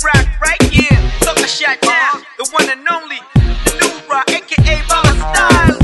G-Rock, right? Yeah, talk a shot down. The one and only, the new rock, aka Baba Style.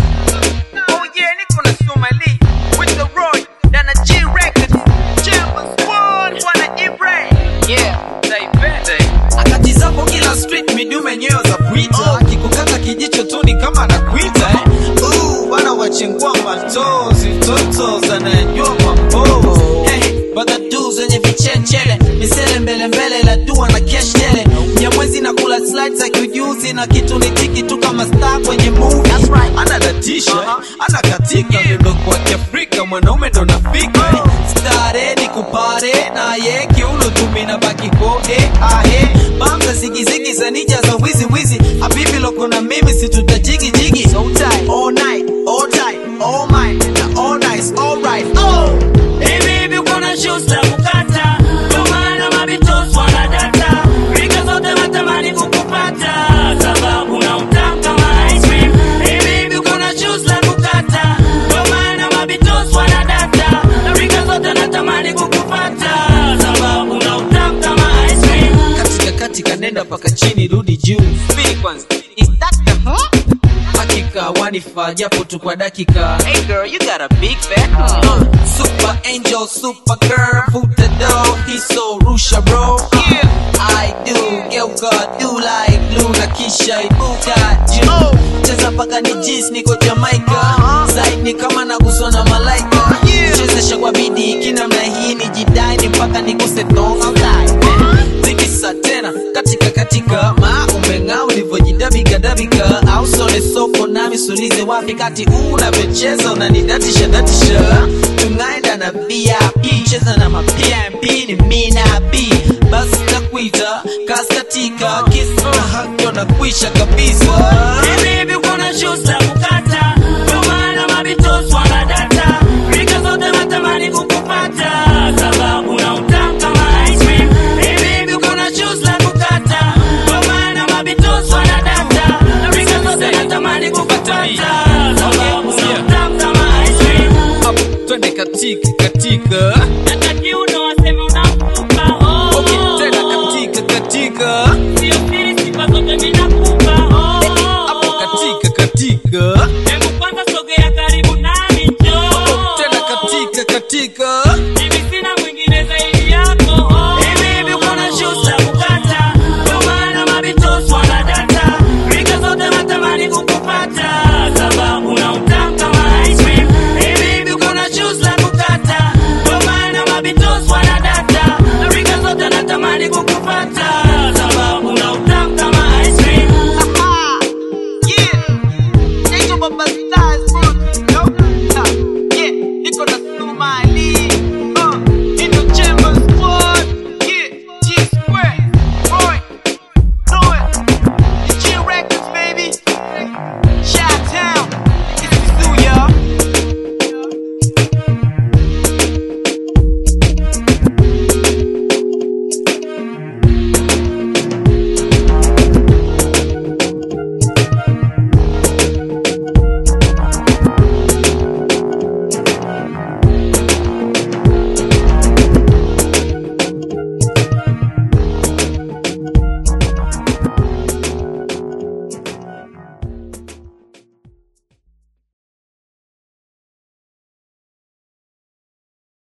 Oh yeah, niko na Somali with the Roy, na na G Records. Chambers one, wana Ibrahim. Yeah, they bet. akati zako kila street midume nyeo za kuita akikukata kijicho tu ni kama anakuita eh. Ooh, wana wachengua matozi totos anayejua mambo hey, bagadu zenye vichechele misele mbele mbele la dua na keshtele mnyamwezi na kula slides za kiujuzi na kitu ni tiki tu kama star kwenye movie anadatisha anakatika miondoko wa kiafrika mwanaume ndo nafika stare ni kupare naye kiuno tumina baki kode ahe bamza zigizigi za nija za wizi wizi habibi loko na mimi situtajigi jigi so tight all night all tight all mine na all nice all right oh Hey baby, uko na shoes za kukata, ndio maana mabitos wanadata. Rika zote natamani kukupata, sababu na utamu kama ice cream. Hey baby, uko na shoes za kukata, ndio maana mabitos wanadata. Rika zote natamani kukupata, sababu na utamu kama ice cream. katika katika nenda paka chini rudi juu Speak kwanza. Is that the huh? hakika wanifaa japo tu kwa dakika Hey girl, you got a big back. Uh, super angel, super girl, foot the door, he's so rusha bro. Yeah. I do, geuka do like Luna kisha ibuka juu. Oh. Cheza paka ni jis niko Jamaica. Uh-huh. Zaid ni kama naguswa na malaika. Yeah. Chezesha kwa bidii kinamna hii ni jidai ni mpaka nikuse tonga like. Zikisa tena katika katika ma umeng'aa ulivyojidabiga dabika au sole soko nami sulize wapi kati unavyocheza unanidatisha datisha tungaenda na VIP cheza na mapmp ni mina b basi takuita kaskatika kisa na hakyo na kuisha kabisa Hey baby, uko na shoes za kukata, ndio maana mabitos wanadata. Rika zote natamani kukupata, sababu na utamu kama ice cream. Hey baby, uko na shoes za kukata, ndio maana mabitos wanadata. Rika zote natamani kukupata, sababu na utamu kama ice cream. Hapo twende katika katika Hata kiuno waseme unakupa, oh, okay, oh, tena oh. katika katika Sio siri, sifa zote mimi nakupa, oh, oh, hapo oh. katika katika Hebu kwanza sogea karibu nami njoo. tena katika katika Mimi sina mwingine zaidi yako. Hey baby, uko na shoes za kukata, ndio maana mabitos wanadata. Rika zote natamani kukupata, sababu na utamu kama ice cream. Hey baby, uko na shoes za kukata, ndio maana mabitos wanadata.